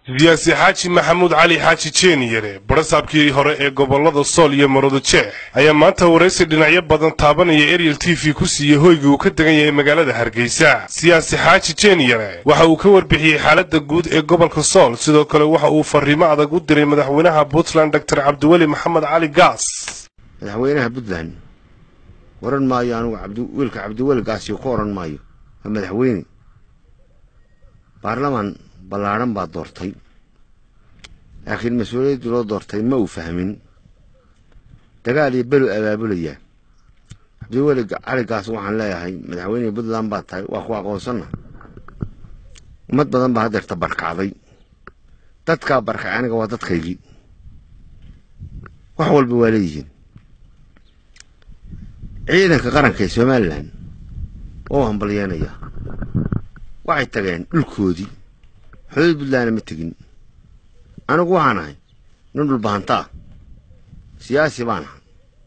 siyaasi xaaji maxamuud cali xaaji jeeniyare barasaabkii hore ee gobollada sool iyo maroodo jeex ayaa maanta waraysi dhinacyo badan taabanaya ariel t v ku siiyey hoygii uu ka degan yahay magaalada hargeysa siyaasi xaaji jeeniyare waxa uu ka warbixiyey xaaladda guud ee gobolka sool sidoo kale waxa uu fariimo adag u diray madaxweynaha puntland doctor cabdiweli maxamed cali gaas madaxweynaha puntland oran maayo anugu wiilka cabdiweli gaasiyo ku oran maayo waa madaxweyne baarlamaan ballaadhan baa doortay laakiin mas-uuliyaddii loo doortay ma uu fahmin dagaal iyo belu abaabulayaa cabdiweli cali gaas waxaan leeyahay madaxweynihii puntland baa tahay waa ku aqoonsanna ummad badan baa haddeerta barkacday dadkaa barkay aniga waa dadkaygii wax walba waa leeyihiin ciidanka qaranka ee somalilan oo hambalyeenaya waxay tageen dhulkoodii xuduud puntlandna ma tegin anigu waxaan ahay nin dhulbahantaa siyaasi baan ahay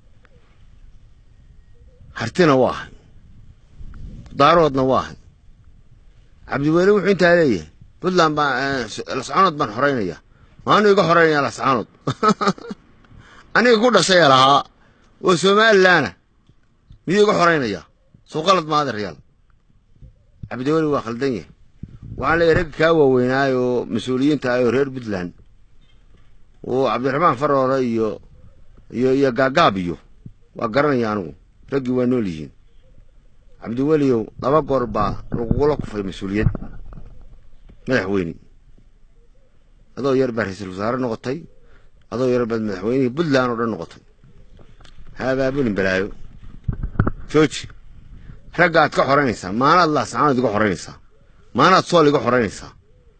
hartina waa ahay daaroodna waa ahay cabdiweli wuxuu intaa leeyahay puntland baa lascaanood baan xoraynaya maanu iga xoraynaya lascaanood aniga ku dhashay lahaa oo somalilanna miyuu iga xoraynaya soo qalad maadeeryaal cabdiweli waa khaldan yahay waxaan leeyahy ragga kaa waaweynaay oo mas-uuliyiinta ah oo reer puntland oo cabdiraxmaan faroore iyo iyo iyo gaagaab iyo waa garanaya anigu raggii waa nool yihiin cabdiweliyow laba goor baa lagugula kufay mas-uuliyad madaxweyne adoo yar baa ra-iisul wasaare noqotay adoo yar baad madaxweynihii puntland oo dhan noqotay ha abaabulin balaayo jooji ragga aad ka xoraynaysaa maanaad laascaanood iga xoraynaysaa maanaad sool iga xoraynaysaa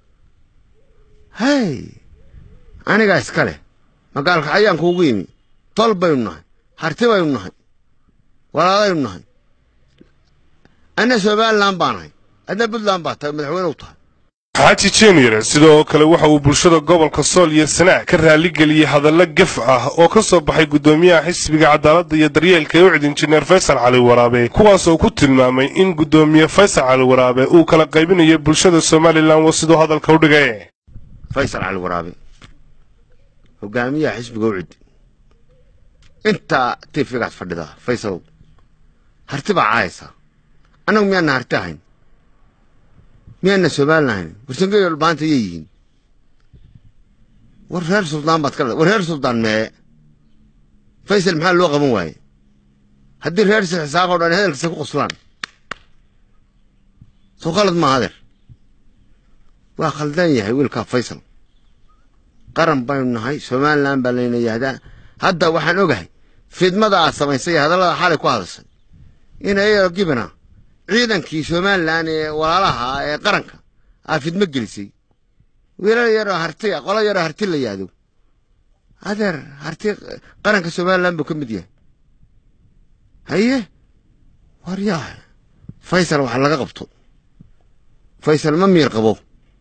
hay anigaa iska leh magaalka ayaan kuugu yimi tol baynu nahay harti baynu nahay walaadaynu nahay anna somalilan baa nahay adna puntland baa tahay madaxweyne u tahay xaaji jeeniyare sidoo kale waxa uu bulshada gobolka sool iyo sanaag ka raaligeliyey hadallo gef ah oo ka soo baxay guddoomiyaha xisbiga cadaaladda iyo daryeelka ee ucid injineer faysal cali waraabe kuwaasoo ku tilmaamay in guddoomiye faysal cali waraabe uu kala qaybinayo bulshada somalilan wa siduu hadalka u dhigay faysal cali waraabe hogaamiyaha xisbiga ucid intaa tiifigaas fadhidaa faysalow harti baa caayaysaa annagu miyaana harti ahayn miyaana somalilan ahayn warsangeyo dhulbaanta yay yihiin war reer suldaan baad ka war reer suldaan mee faysal maxaa loo qaban waaye haddii reer sixisaaq oo dhan hadalkiisa ku qoslaan soo khalad maa adeer waa khaldan yahay wiilkaa faysal qaran baynu nahay somalilan baa layna yahdaa hadda waxaan ogahay fidmada aad samaysay ee hadallada xalay ku hadashay in ayao gibana ciidankii somalilan ee walaalaha ee qaranka aa fidmo gelisay wiilal yaroo harti qolo yaroo harti la yaado adeer harti qaranka somalilan buu ka mid yahay haye waryaa faysal wax laga qabto faysal ma miir qabo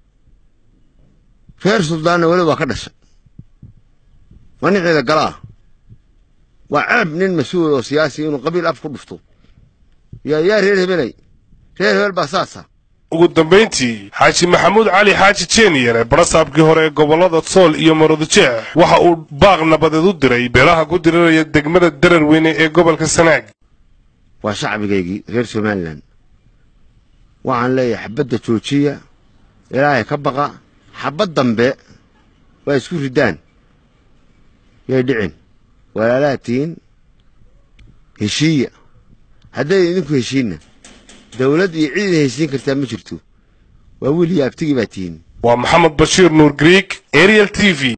reer suldaanna weli waa ka dhashay waa nin ciida gala ah waa ceeb nin mas-uul oo siyaasi inuu qabiil af ku dhufto yaa yaa reer hebelay reer hebel baa saasa ugu dambayntii xaaji maxamuud cali xaaji jeeniyare barasaabkii hore ee gobollada sool iyo maroodo jeex waxa uu baaq nabadeed u diray beelaha ku diriraya degmada darar weyne ee gobolka sanaag waa shacbigaygii reer somalilan waxaan leeyahay xabadda joojiya ilaahay ka baqa xabad dambe waa isku riddaan yay dhicin walaalaha tihiin heshiiya hadday idinku heshiinna dawlad iyo ciid heshiin kartaa ma jirto waa wiil iyo abtigii baa tihiin waa maxamed bashiir nuur griig ariel t v